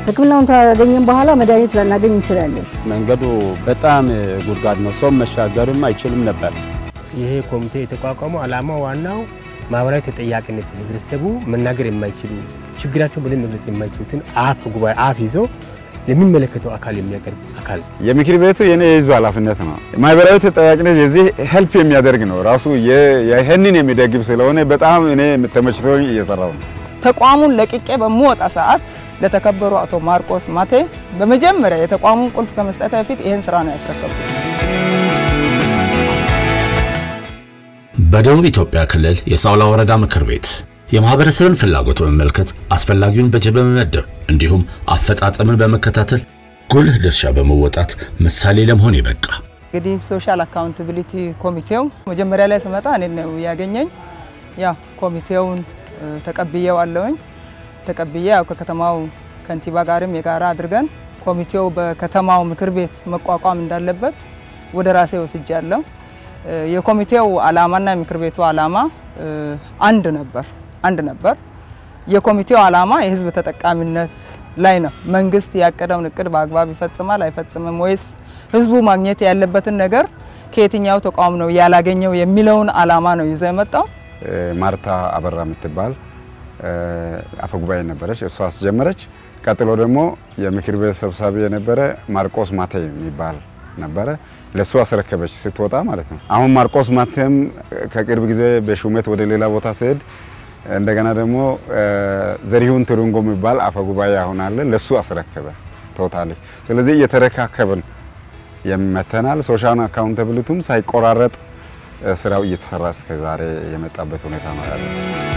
ሕክምናውን ካገኘን በኋላ መድኃኒት ላናገኝ እንችላለን። መንገዱ በጣም ጉድጓድ ነው። ሰው መሻገርም አይችልም ነበር። ይሄ ኮሚቴ የተቋቋመው ዓላማው ዋናው ማህበራዊ ተጠያቂነት ህብረተሰቡ መናገር የማይችሉ ችግራቸው በደንብ መግለጽ የማይችሉትን አፍ ጉባኤ አፍ ይዞ ለሚመለከተው አካል የሚያቀርብ አካል የምክር ቤቱ የኔ የህዝብ ኃላፊነት ነው። ማህበራዊ ተጠያቂነት የዚህ ሄልፕ የሚያደርግ ነው። ራሱ ይህንን የሚደግፍ ስለሆነ በጣም እኔ ተመችቶኝ እየሰራው ነው። ተቋሙን ለቅቄ በምወጣ ሰዓት ለተከበሩ አቶ ማርቆስ ማቴ በመጀመሪያ የተቋሙን ቁልፍ ከመስጠት በፊት ይህን ስራ ነው ያስረከብኩት። በደቡብ ኢትዮጵያ ክልል የሳውላ ወረዳ ምክር ቤት የማህበረሰብን ፍላጎት በመመልከት አስፈላጊውን በጀት በመመደብ እንዲሁም አፈጻጸምን በመከታተል ጉልህ ድርሻ በመወጣት ምሳሌ ለመሆን የበቃ እንግዲህ ሶሻል አካውንታቢሊቲ ኮሚቴው መጀመሪያ ላይ ስመጣ እኔ ነው ያገኘኝ። ያው ኮሚቴውን ተቀብዬው አለውኝ ተቀብዬ ያው ከከተማው ከንቲባ ጋርም የጋራ አድርገን ኮሚቴው በከተማው ምክር ቤት መቋቋም እንዳለበት ወደ ራሴ ወስጃለሁ። የኮሚቴው ዓላማና የምክር ቤቱ ዓላማ አንድ ነበር አንድ ነበር። የኮሚቴው ዓላማ የህዝብ ተጠቃሚነት ላይ ነው። መንግስት ያቀደውን እቅድ በአግባብ ይፈጽማል አይፈጽምም፣ ወይስ ህዝቡ ማግኘት ያለበትን ነገር ከየትኛው ተቋም ነው ያላገኘው የሚለውን ዓላማ ነው ይዘው የመጣው። ማርታ አበራ የምትባል አፈጉባኤ ነበረች፣ እሷ አስጀመረች። ቀጥሎ ደግሞ የምክር ቤት ሰብሳቢ የነበረ ማርቆስ ማቴ የሚባል ነበረ ለሱ አስረከበች ስትወጣ ማለት ነው። አሁን ማርቆስ ማቴም ከቅርብ ጊዜ በሹመት ወደ ሌላ ቦታ ሲሄድ እንደገና ደግሞ ዘሪሁን ትሩንጎ የሚባል አፈ ጉባኤ አሁን አለ ለሱ አስረከበ ቶታሊ። ስለዚህ እየተረካከብን የመተናል። ሶሻል አካውንታብሊቲም ሳይቆራረጥ ስራው እየተሰራ እስከ ዛሬ የመጣበት ሁኔታ ነው ያለው።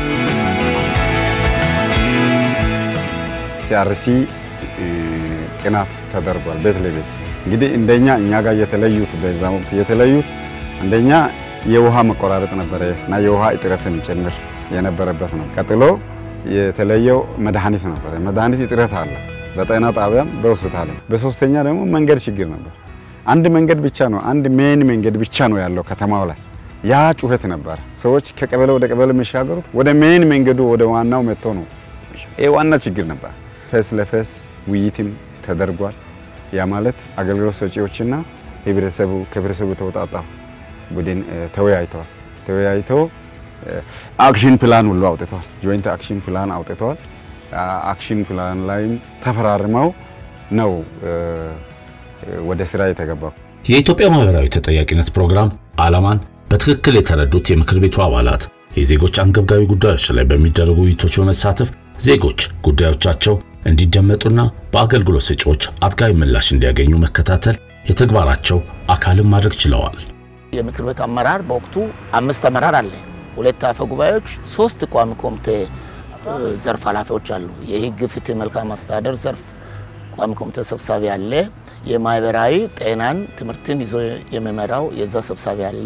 ሲአርሲ ጥናት ተደርጓል ቤት ለቤት እንግዲህ እንደኛ እኛ ጋር የተለዩት በዛ ወቅት የተለዩት አንደኛ የውሃ መቆራረጥ ነበረ እና የውሃ እጥረትን ጭምር የነበረበት ነው። ቀጥሎ የተለየው መድኃኒት ነበረ። መድኃኒት እጥረት አለ በጤና ጣቢያም በሆስፒታልም። በሶስተኛ ደግሞ መንገድ ችግር ነበር። አንድ መንገድ ብቻ ነው አንድ ሜን መንገድ ብቻ ነው ያለው ከተማው ላይ። ያ ጩኸት ነበር። ሰዎች ከቀበሌ ወደ ቀበሌ የሚሻገሩት ወደ ሜን መንገዱ ወደ ዋናው መጥቶ ነው። ይሄ ዋና ችግር ነበር። ፌስ ለፌስ ውይይትም ተደርጓል። ያ ማለት አገልግሎት ሰጪዎችና ህብረተሰቡ ከህብረተሰቡ የተውጣጣ ቡድን ተወያይተዋል። ተወያይተው አክሽን ፕላን ሁሉ አውጥተዋል። ጆይንት አክሽን ፕላን አውጥተዋል። አክሽን ፕላን ላይም ተፈራርመው ነው ወደ ስራ የተገባው። የኢትዮጵያ ማህበራዊ ተጠያቂነት ፕሮግራም ዓላማን በትክክል የተረዱት የምክር ቤቱ አባላት የዜጎች አንገብጋቢ ጉዳዮች ላይ በሚደረጉ ውይይቶች በመሳተፍ ዜጎች ጉዳዮቻቸው እንዲደመጡና በአገልግሎት ሰጪዎች አጥጋቢ ምላሽ እንዲያገኙ መከታተል የተግባራቸው አካልን ማድረግ ችለዋል። የምክር ቤት አመራር በወቅቱ አምስት አመራር አለ። ሁለት አፈ ጉባኤዎች፣ ሶስት ቋሚ ኮሚቴ ዘርፍ ኃላፊዎች አሉ። የህግ ፍትህ፣ መልካም አስተዳደር ዘርፍ ቋሚ ኮሚቴ ሰብሳቢ አለ። የማህበራዊ ጤናን ትምህርትን ይዞ የሚመራው የዛ ሰብሳቢ አለ።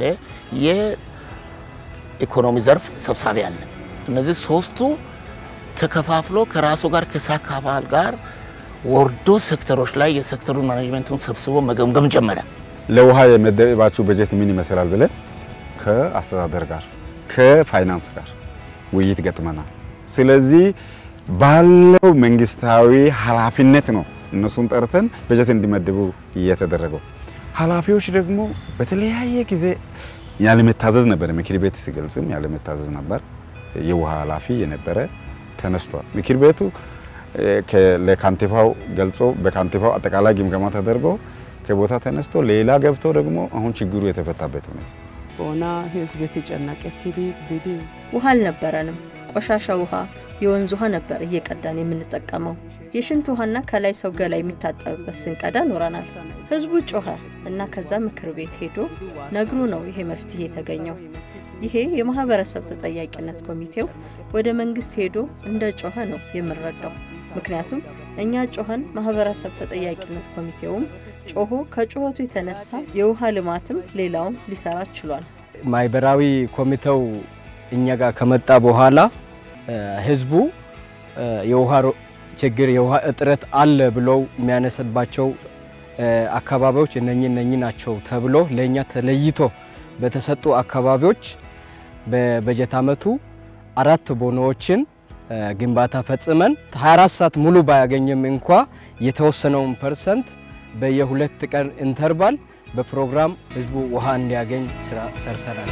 የኢኮኖሚ ዘርፍ ሰብሳቢ አለ። እነዚህ ሶስቱ ተከፋፍሎ ከራሱ ጋር ከሳካ አባል ጋር ወርዶ ሴክተሮች ላይ የሴክተሩን ማኔጅመንቱን ሰብስቦ መገምገም ጀመረ። ለውሃ የመደባችሁ በጀት ምን ይመስላል ብለን ከአስተዳደር ጋር ከፋይናንስ ጋር ውይይት ገጥመናል። ስለዚህ ባለው መንግስታዊ ኃላፊነት ነው እነሱን ጠርተን በጀት እንዲመድቡ እየተደረገው። ኃላፊዎች ደግሞ በተለያየ ጊዜ ያለመታዘዝ ነበር። ምክር ቤት ሲገልጽም ያለመታዘዝ ነበር። የውሃ ኃላፊ የነበረ ተነስቷል። ምክር ቤቱ ለካንቲፋው ገልጾ በካንቲፋው አጠቃላይ ግምገማ ተደርጎ ከቦታ ተነስቶ ሌላ ገብቶ ደግሞ አሁን ችግሩ የተፈታበት ሁኔታ ቦና ህዝብ የተጨነቀ ቲዲ ቢዲ ውሃ አልነበረንም። ቆሻሻ ውሃ፣ የወንዝ ውሃ ነበር እየቀዳን የምንጠቀመው። የሽንት ውሃና ከላይ ሰው ገላ የሚታጠብበት ስንቀዳ ኖረናል። ህዝቡ ጮኸ እና ከዛ ምክር ቤት ሄዶ ነግሩ ነው ይሄ መፍትሄ የተገኘው። ይሄ የማህበረሰብ ተጠያቂነት ኮሚቴው ወደ መንግስት ሄዶ እንደ ጮኸ ነው የምንረዳው። ምክንያቱም እኛ ጮኸን ማህበረሰብ ተጠያቂነት ኮሚቴውም ጮሆ ከጩኸቱ የተነሳ የውሃ ልማትም ሌላውም ሊሰራ ችሏል። ማህበራዊ ኮሚቴው እኛ ጋር ከመጣ በኋላ ህዝቡ የውሃ ችግር የውሃ እጥረት አለ ብለው የሚያነሳባቸው አካባቢዎች እነኚህ እነኚህ ናቸው ተብሎ ለእኛ ተለይቶ በተሰጡ አካባቢዎች በበጀት ዓመቱ አራት ቦኖዎችን ግንባታ ፈጽመን 24 ሰዓት ሙሉ ባያገኝም እንኳ የተወሰነውን ፐርሰንት በየሁለት ቀን ኢንተርቫል በፕሮግራም ህዝቡ ውሃ እንዲያገኝ ስራ ሰርተናል።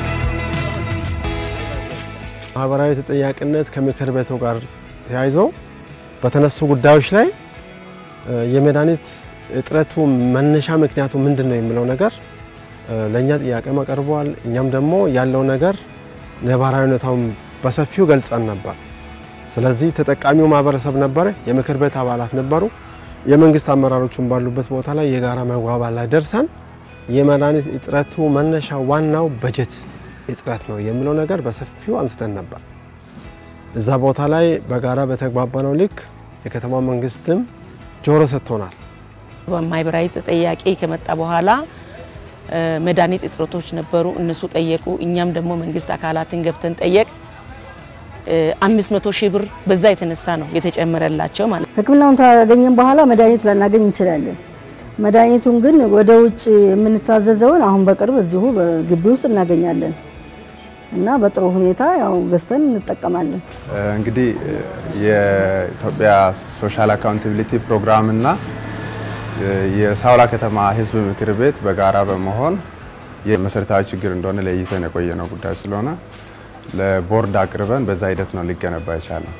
ማህበራዊ ተጠያቂነት ከምክር ቤቱ ጋር ተያይዞ በተነሱ ጉዳዮች ላይ የመድኃኒት እጥረቱ መነሻ ምክንያቱ ምንድን ነው የሚለው ነገር ለእኛ ጥያቄ አቀርበዋል። እኛም ደግሞ ያለው ነገር ነባራዊ ሁኔታውን በሰፊው ገልጸን ነበር። ስለዚህ ተጠቃሚው ማህበረሰብ ነበረ፣ የምክር ቤት አባላት ነበሩ፣ የመንግስት አመራሮችን ባሉበት ቦታ ላይ የጋራ መግባባት ላይ ደርሰን የመድኃኒት እጥረቱ መነሻ ዋናው በጀት እጥረት ነው የሚለው ነገር በሰፊው አንስተን ነበር። እዛ ቦታ ላይ በጋራ በተግባባነው ልክ የከተማ መንግስትም ጆሮ ሰጥቶናል። ማህበራዊ ተጠያቂ ከመጣ በኋላ መድኃኒት እጥረቶች ነበሩ፣ እነሱ ጠየቁ። እኛም ደግሞ መንግስት አካላትን ገብተን ጠየቅ። አምስት መቶ ሺህ ብር በዛ የተነሳ ነው የተጨመረላቸው ማለት ነው። ሕክምናውን ካገኘን በኋላ መድኃኒት ላናገኝ እንችላለን። መድኃኒቱን ግን ወደ ውጭ የምንታዘዘውን አሁን በቅርብ እዚሁ በግቢ ውስጥ እናገኛለን እና በጥሩ ሁኔታ ያው ገዝተን እንጠቀማለን። እንግዲህ የኢትዮጵያ ሶሻል አካውንታቢሊቲ ፕሮግራም እና የሳውላ ከተማ ህዝብ ምክር ቤት በጋራ በመሆን የመሰረታዊ ችግር እንደሆነ ለይተን የቆየ ነው ጉዳይ ስለሆነ ለቦርድ አቅርበን በዛ ሂደት ነው ሊገነባ የቻለው።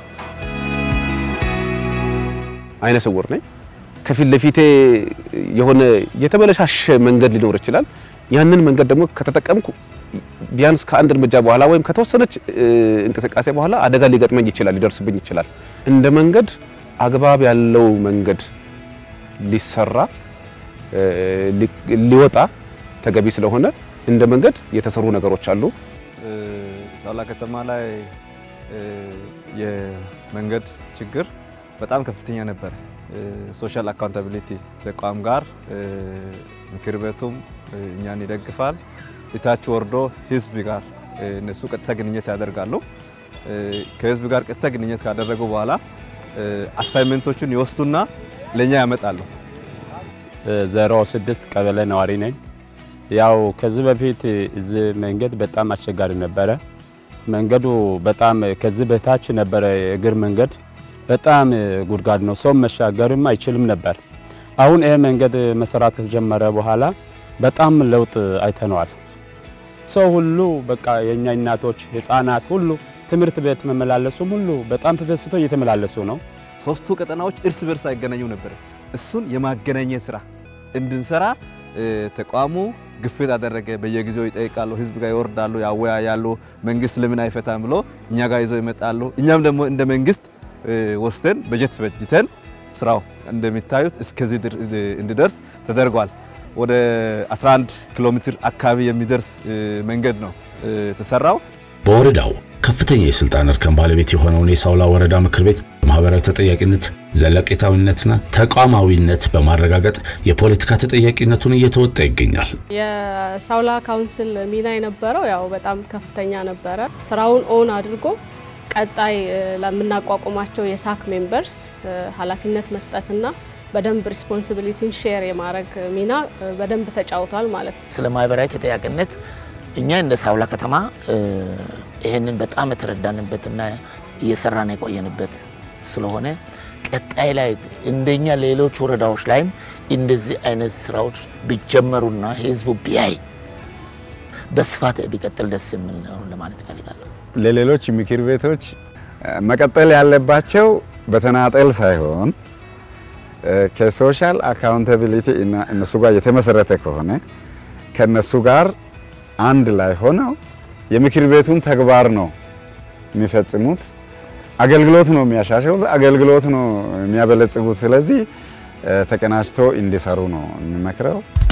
አይነ ስውር ነኝ። ከፊት ለፊቴ የሆነ የተበለሻሸ መንገድ ሊኖር ይችላል። ያንን መንገድ ደግሞ ከተጠቀምኩ ቢያንስ ከአንድ እርምጃ በኋላ ወይም ከተወሰነች እንቅስቃሴ በኋላ አደጋ ሊገጥመኝ ይችላል፣ ሊደርስብኝ ይችላል። እንደ መንገድ አግባብ ያለው መንገድ ሊሰራ ሊወጣ ተገቢ ስለሆነ እንደ መንገድ የተሰሩ ነገሮች አሉ። ሳውላ ከተማ ላይ የመንገድ ችግር በጣም ከፍተኛ ነበር። ሶሻል አካውንታቢሊቲ ተቋም ጋር ምክር ቤቱም እኛን ይደግፋል። እታች ወርዶ ህዝብ ጋር እነሱ ቀጥታ ግንኙነት ያደርጋሉ። ከህዝብ ጋር ቀጥታ ግንኙነት ካደረጉ በኋላ አሳይመንቶቹን ይወስዱና ለኛ ያመጣሉ። ዜሮ ስድስት ቀበሌ ነዋሪ ነኝ። ያው ከዚህ በፊት እዚህ መንገድ በጣም አስቸጋሪ ነበረ። መንገዱ በጣም ከዚህ በታች ነበረ የእግር መንገድ በጣም ጉድጓድ ነው። ሰው መሻገርም አይችልም ነበር። አሁን ይሄ መንገድ መሰራት ከተጀመረ በኋላ በጣም ለውጥ አይተነዋል። ሰው ሁሉ በቃ የኛ እናቶች፣ ህፃናት ሁሉ ትምህርት ቤት መመላለሱም ሁሉ በጣም ተደስቶ እየተመላለሱ ነው። ሶስቱ ቀጠናዎች እርስ በርስ አይገናኙ ነበር። እሱን የማገናኘት ስራ እንድንሰራ ተቋሙ ግፊት አደረገ። በየጊዜው ይጠይቃሉ፣ ህዝብ ጋር ይወርዳሉ፣ ያወያያሉ። መንግስት ለምን አይፈታም ብሎ እኛ ጋር ይዘው ይመጣሉ። እኛም ደግሞ እንደ መንግስት ወስደን በጀት በጅተን ስራው እንደሚታዩት እስከዚህ እንዲደርስ ተደርጓል። ወደ 11 ኪሎ ሜትር አካባቢ የሚደርስ መንገድ ነው የተሰራው። በወረዳው ከፍተኛ የስልጣን እርከን ባለቤት የሆነውን የሳውላ ወረዳ ምክር ቤት ማህበራዊ ተጠያቂነት፣ ዘለቄታዊነትና ተቋማዊነት በማረጋገጥ የፖለቲካ ተጠያቂነቱን እየተወጣ ይገኛል። የሳውላ ካውንስል ሚና የነበረው ያው በጣም ከፍተኛ ነበረ። ስራውን ኦን አድርጎ ቀጣይ ለምናቋቁማቸው የሳክ ሜምበርስ ኃላፊነት መስጠትና በደንብ ሪስፖንሲቢሊቲን ሼር የማድረግ ሚና በደንብ ተጫውቷል ማለት ነው። ስለ ማህበራዊ ተጠያቂነት እኛ እንደ ሳውላ ከተማ ይህንን በጣም የተረዳንበትና እየሰራን የቆየንበት ስለሆነ ቀጣይ ላይ እንደኛ ሌሎች ወረዳዎች ላይም እንደዚህ አይነት ስራዎች ቢጀመሩና ህዝቡ ቢያይ በስፋት ቢቀጥል ደስ የሚል ነው ለማለት እፈልጋለሁ። ለሌሎች ምክር ቤቶች መቀጠል ያለባቸው በተናጠል ሳይሆን ከሶሻል አካውንታቢሊቲ እነሱ ጋር የተመሰረተ ከሆነ ከነሱ ጋር አንድ ላይ ሆነው የምክር ቤቱን ተግባር ነው የሚፈጽሙት። አገልግሎት ነው የሚያሻሽሉት፣ አገልግሎት ነው የሚያበለጽጉት። ስለዚህ ተቀናጅቶ እንዲሰሩ ነው የሚመክረው።